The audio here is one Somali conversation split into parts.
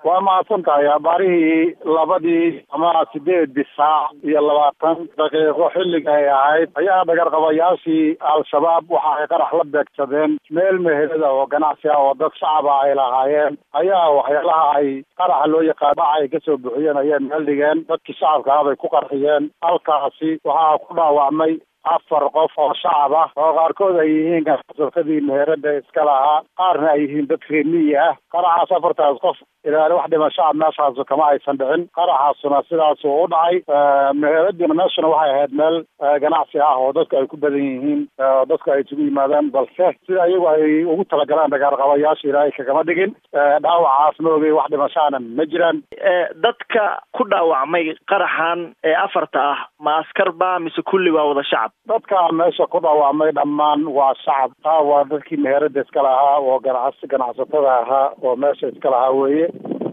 waa mahadsan tahay abaarihii labadii ama sideedii saac iyo labaatan daqiiqo xilliga ay ahayd ayaa dhagarqabayaashii al-shabaab waxa ay qarax la beegsadeen meel meherada oo ganacsi ah oo dad shacaba ay lahaayeen ayaa waxyaalaha ay qaraxa loo yaqaan baca ay kasoo buxiyeen ayay meel dhigeen dadkii shacabka ah bay ku qarxiyeen halkaasi waxaa ku dhaawacmay afar qof oo shacab ah oo qaarkood ay yihiin ganacsasadii meherada iska lahaa qaarna ay yihiin dad reemiyi ah qaraxaas afartaas qof ilaali wax dhimashaa meeshaasu kama aysan dhicin qaraxaasuna sidaasuu u dhacay meheradina meeshuna waxay ahayd meel ganacsi ah oo dadku ay ku badan yihiin oo dadku ay isugu yimaadaan balse sida iyagu ay ugu talagalaan dagaarqabayaasha ilaahay kagama dhigin dhaawacaas ma ogey wax dhimashaana ma jiraan dadka ku dhaawacmay qaraxan ee afarta ah ma askar ba mise kulli waa wada shacab dadka meesha ku dhaawacmay dhammaan waa shacab taa waa dadkii meherada iska lahaa oo ganacsi ganacsatada ahaa oo meesha iska lahaa weeye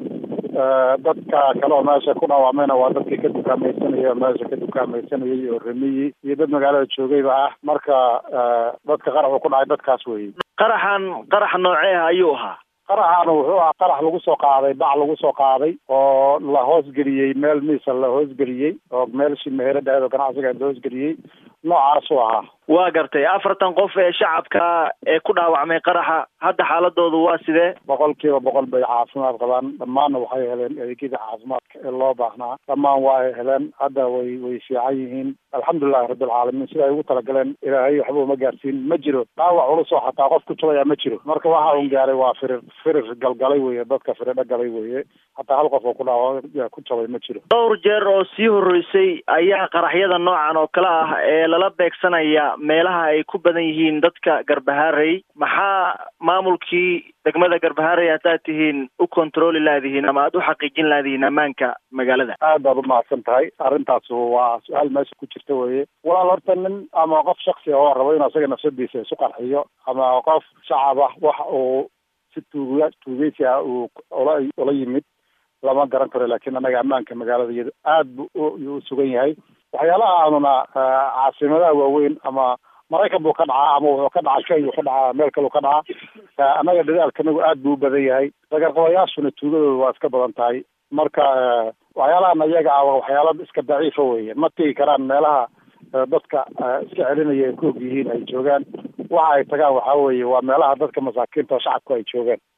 dadka kale oo meesha ku dhaawacmayna waa dadkii ka dukaamaysanayay oo meesha ka dukaamaysanayay oo remiyi iyo dad magaalada joogayba ah marka dadka qaraxu ku dhacay dadkaas weeye qaraxan qarax nooceeha ayuu ahaa qaraxaana wuxuu ahaa qarax lagu soo qaaday bac lagu soo qaaday oo la hoosgeliyey meel miisa la hoosgeliyey oo meelshii meherada oo ganacsiga la hoosgeliyey noocaasuu ahaa waa gartay afartan qof ee shacabka ee ku dhaawacmay qaraxa hadda xaaladoodu waa sidee boqol kiiba boqol bay caafimaad qabaan dhammaanna waxay heleen adeegyada caafimaadka ee loo baahnaa dhammaan waa ay heleen hadda way way fiican yihiin alxamdulilahi rabbilcaalamiin sida ay ugu talagaleen ilaahay waxba uma gaarsiin ma jiro dhaawac culusoo xataa qof ku jabaya ma jiro marka waxa un gaaray waa firir firir galgalay weye dadka firidho galay weye hataa hal qof oo ku dhaawa ku jabay ma jiro dhowr jeer oo sii horreysay ayaa qaraxyada noocan oo kale ah ee lala beegsanaya meelaha ay ku badan yihiin dadka garbahaarey maxaa maamulkii degmada garbahaarey haddaad tihiin u controli laadihiin ama aada u xaqiijin laadihiin ammaanka magaalada aad baad umahadsan tahay arrintaas waa su-aal meesha ku jirta weye walaal horta nin ama qof shaksi oo rabo inuu asaga nafsadiisa isu qarxiyo ama qof shacab ah wax uu si tuuga tuugeysi ah uu ula ula yimid lama garan karo laakiin annaga ammaanka magaalada iyado aad bu u sugan yahay waxyaalaha aanuna caasimadaha waaweyn ama maraykan buu ka dhacaa ama wuxuu ka dhacaa kenya ka dhacaa meel kaleu ka dhacaa annaga dadaalkanagu aad buu u badan yahay dagarqabayaashuna tuugadooda waa iska badan tahay marka waxyaalahan iyaga ah waxyaala iska daciifa weye ma tegi karaan meelaha dadka iska celinaya ay ku og yihiin ay joogaan waxa ay tagaan waxaa weeye waa meelaha dadka masaakiinta oo shacabku ay joogaan